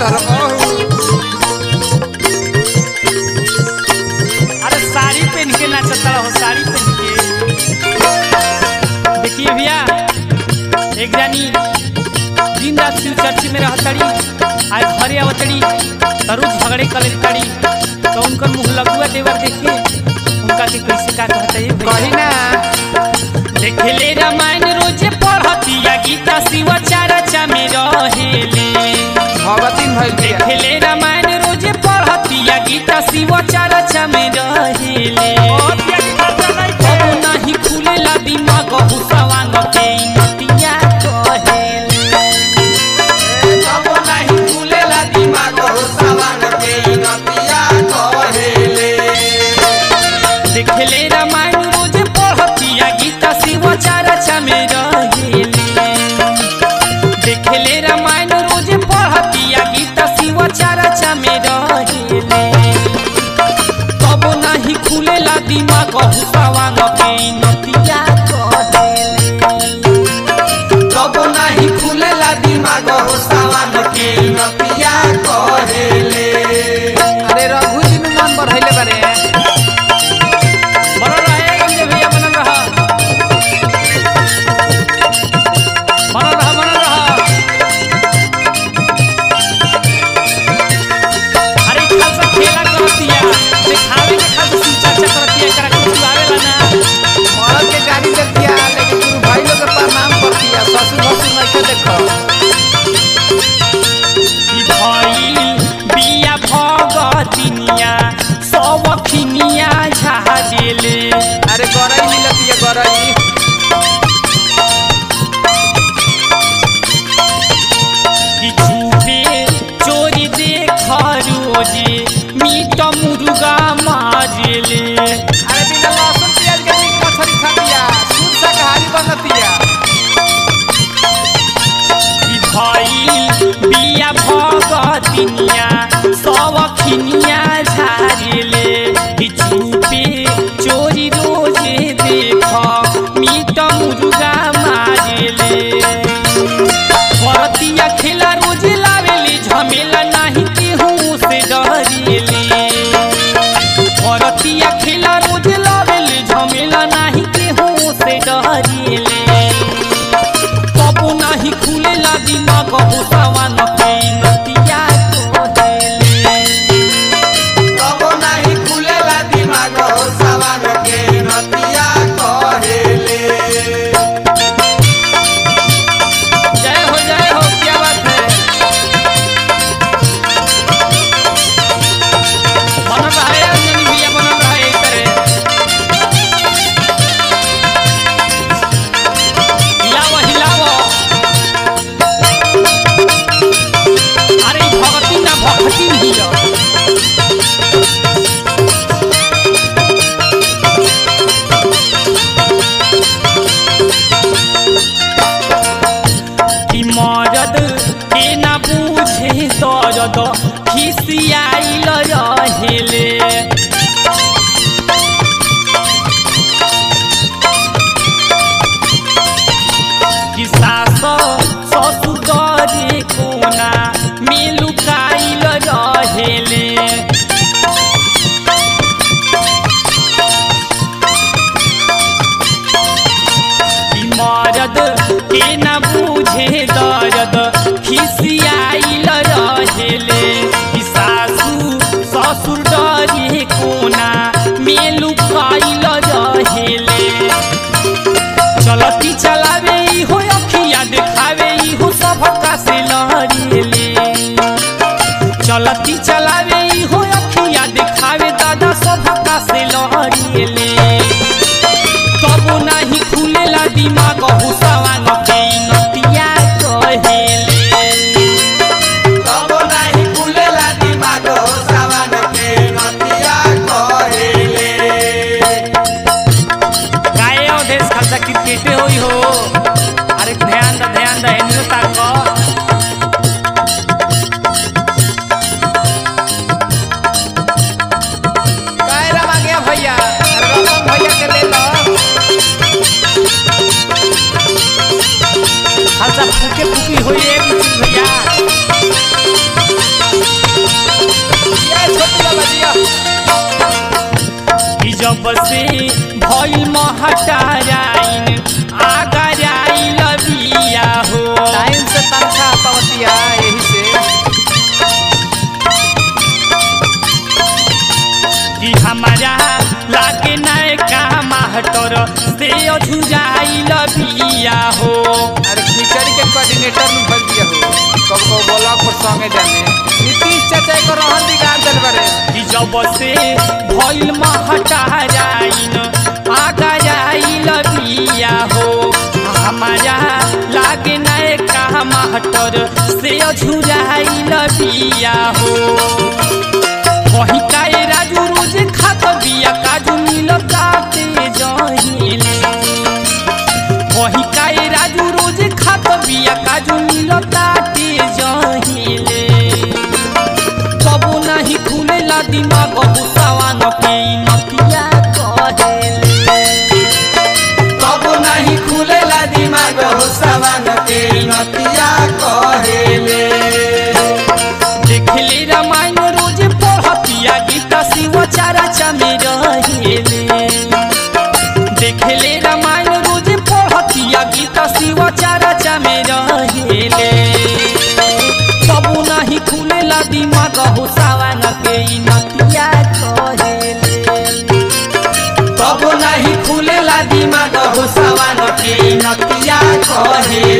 रहू अरे साड़ी पहन के नाचता रहो साड़ी पहन के देखिए भैया एक जानी दिन रात शिव चर्च में रहतड़ी आज घरे आवतड़ी तरू झगड़े कलर तड़ी तो उनकर मुंह लगुआ देवर देखे उनका के कैसे का कहता है कही भैया ना देखले रामायण रोजे पढ़तिया गीता शिव चारचा में रहेले भगतिन भइल बिया देखले रामायण रोजे पढ़तिया गीता शिव चारचा में रहेले अब नहीं खुलेला दिमाग हुसवांग के नतिया कहेले अब नाही खुलेला दिमाग हो सवान के नतिया कहेले देखले रामायण रोजे पढ़तिया गीता शिव चारचा में रहेले देखले रामायण रोजे पढ़तिया गीता शिव चारचा में रहेले तब नहीं खुलेला दिमाग हुसवांग के नतिया कहेले अब नाही खुलेला दिमाग हो सवान के नतिया कहेले अरे रघु जी में मन बढ़ैले बारे बनल रहे गंजे भैया बनल रहा बनल रहा बनल रहा अरे ई खालसा खेला करतिया देखावे के खालसा सूचा चक्रतिया एकरा कुछ आवेला ना मरद के गाड़ी देखतिया लेकिन गुरु भाई लोग के प्रणाम करतिया ससुर भसुर नहीं के देखो ई भइल बिया भगतिनिया सब खिनिया झाजेले अरे गरई मिलतिया गरई कि झूठे चोरी देख रोजे मीट मुर्गा मारेले अरे बिना लहसुन प्याज के मीट मछली खातिया शुद्ध शाकाहारी बनतिया कि भइल बिया भगतिनिया सब खिनिया झारेले कि झूठे चोरी रोजे देख मीट मुर्गा मारेले भरतिया खेला रोज लावेली झमेला नहीं केहू से डरेली भरतिया खेला रोज लावेली झमेला नहीं केहू से डरेली कबो नहीं खुलेला दिमाग हुसवा न के नतिया को देले कबो नाही खुलेला दिमाग हो सवान के नतिया कहेले जय हो जय हो क्या बात है बनल रहा है अंजनी भैया बनल रहा है करे हिलावो हिलावो अरे ई भगती ना भगती हियो कि मरद के ना बूझे दर्द खिसियाइल रहेले कि सास ससुर डरे कोना मिलुकाइल रहेले कि मरद के न बूझे दर्द खिसियाइल रहेले कि सासू ससुर डरे कोना मेलु खाइल रहेले चलती चलावे इहो अखिया देखावे इहो सबका से लहरेले चलती चलावे इहो अखिया देखावे दादा सबका से लहरेले तबो नाही खुलेला दिमाग हुसवा न के नतिया कहेले कबो नाही खुलेला दिमाग हो सवान के नतिया कहेले गाय अवधेश खालसा क्रिकेटे होई हो अरे ध्यान द ध्यान द एनियो ताको से अझुराइल बिया हो अरे खिचड़ी के कोऑर्डिनेटर में भल दिया हो कब कब ब्लॉक पर संगे जाने नीतीश चाचा को रहन बिगाड़ देल बारे कि जब से भइल महटाराइन आगा जाइल बिया हो हमारा लागे नए का महटर से अझुराइल बिया हो वही काए राजू रोज खात बिया काजू मिलता ते जहिले वही काए राजू रोज खात बिया काजू मिलता ते जहिले कबो नहीं खुलेला दिमाग गुस्सावान के नतिया कहेले कब नहीं खुलेला दिमाग हो सवान के नतिया कहेले देखले रामायण रोज पढ़तिया गीता शिव चारा चामे रहेले देखले रामायण रोज पढ़तिया गीता शिव चारा चामे रहेले कबो नहीं खुलेला दिमाग हो सावान के नतिया कहेले कब नहीं खुलेला दिमाग हो सवान के नतिया कहेले